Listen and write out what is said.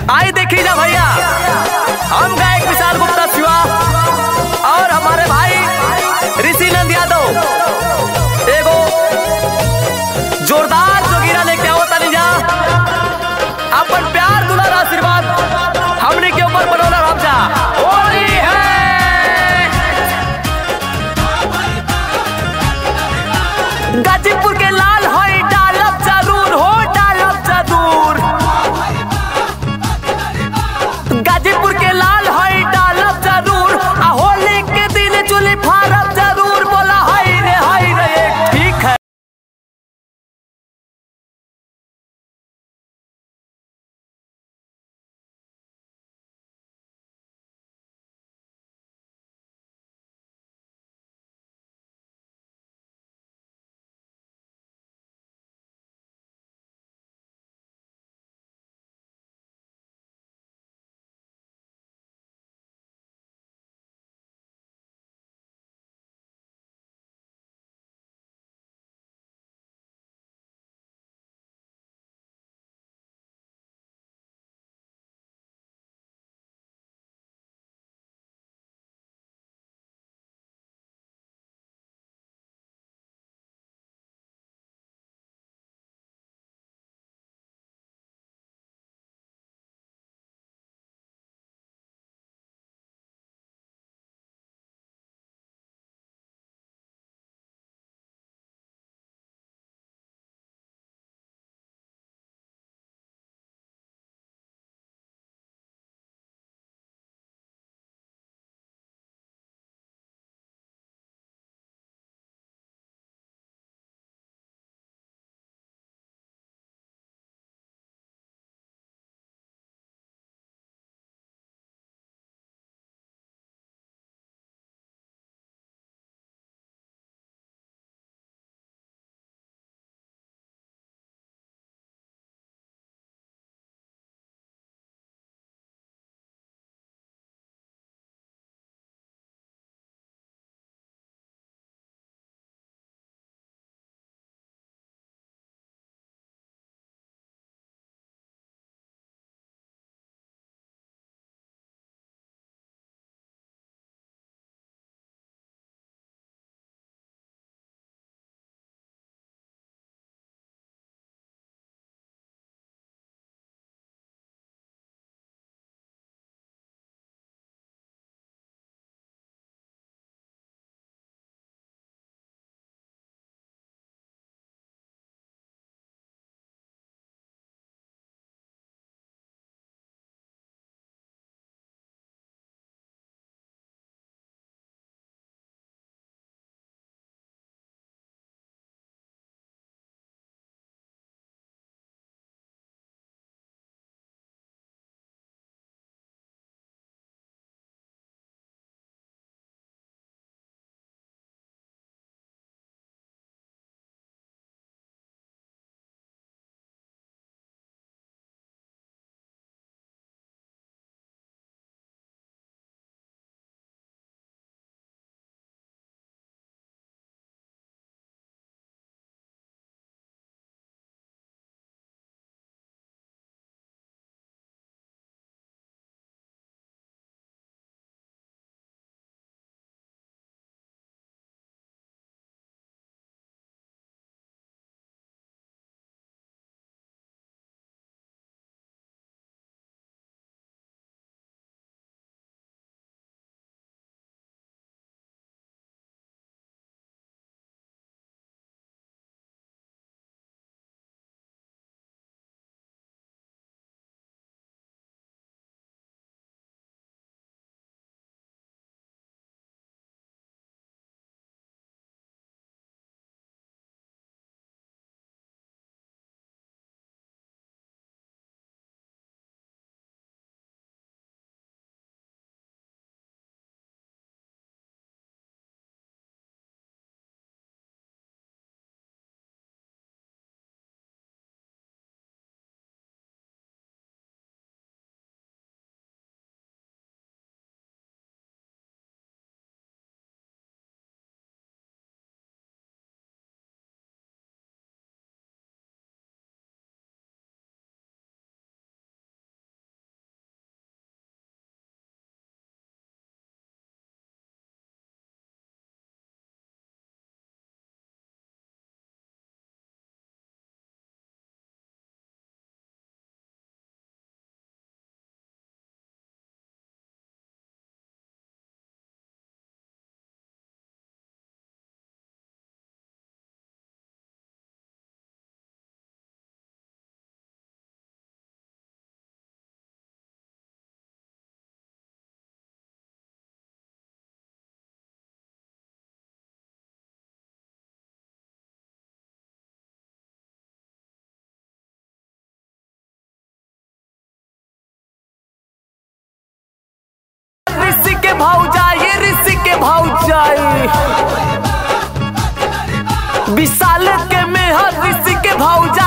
आई देखी जा भैया हम गायक विशाल गुप्ता शिवा और हमारे भाई ऋषि नंद यादव एगो जोरदार जोगिरा लेके आओ तनी जा अपन प्यार दुलार आशीर्वाद हमने के ऊपर बनौला रह जा होली है गाजीपुर के लाल होई डालब जरूर हो डालब जरूर गाजीपुर के लाल होई डालब जरूर आ होली के दिन चुली भौजाई ऋषि के भौजाई विशाल के मेहर ऋषि के भौजा